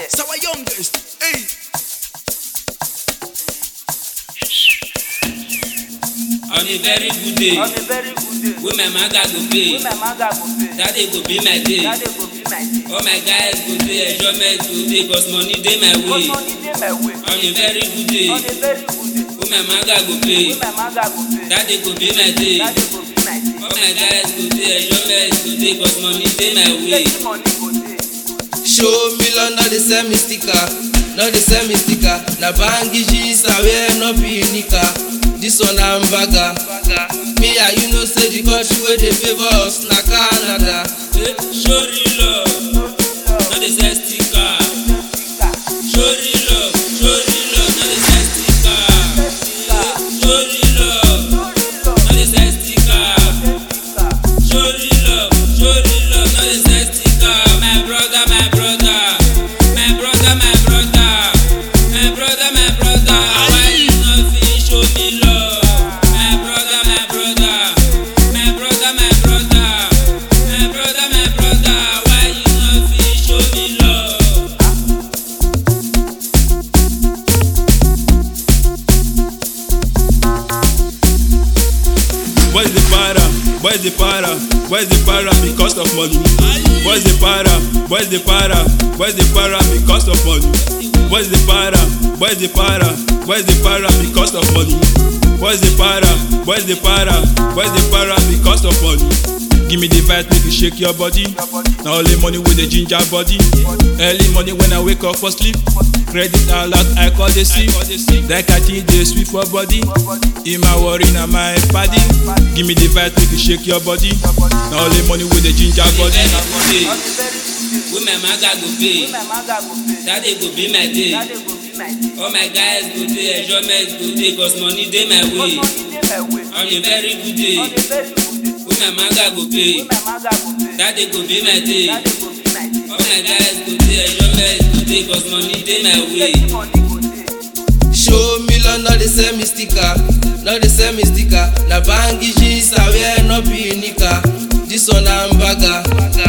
It's our youngest. Hey. On a very good day, On a very good day, wey my maga go pay, wey my maga go pay, that day go be my day. that day go be my day. All my guys go dey enjoyment go dey cause money dey my Cause way. money dey my way. On a very good day, On a very good day, wey my maga go pay, wey my maga go pay, that day go be my day. that day go be my day. All my guys go dey enjoyment go dey cause money dey my way. Plenty money go dey. show million no dey sell me sticker no dey sell me sticker na bangi jeans i wear no be nika this one na mbaga me and you know say the country wey dey favour us na canada Eh, Show real love, no dey sell sticker. Show real love, show real love, no dey sell sticker. Eh, Show real love, no dey sell sticker. Show real love, show real love, no dey sell sticker. My brother, my brother, my brother, my brother, my brother, my brother. Why you no fit show me love? My brother, my brother, my brother, my brother, my brother, my brother. Why you no fit show me love? Boys the para, boys the para, boys the para because of money. Boys the para, boys the para, boys the para because of money. Boys the para, boys the para, boys the para because of money. Boys the para, boys the para, boys the para because of money. Give me the vibe, make you shake your body. Now only money with the ginger body. Early morning when I wake up for sleep. Credit alert, I call the sick. That catching the sweet for body. In my worry, now my party. Give me the vibe, make you shake your body. Now only money with the ginger body. Very good day, On a very good day, wey my maga go pay, wey my maga go pay, that day go be my day. that day go be my day. All my guys go dey enjoyment go dey cause money dey my Cause way. money dey my way. On a very good day, On a very good day, wey my maga go pay, wey my maga go pay, that day go be my day. that day go be my day. All my guys go dey enjoyment go dey cause money dey my way. Plenty money go dey. show million no dey sell me sticker no dey sell me sticker na bangi jeans i wear no be nika this one na mbaga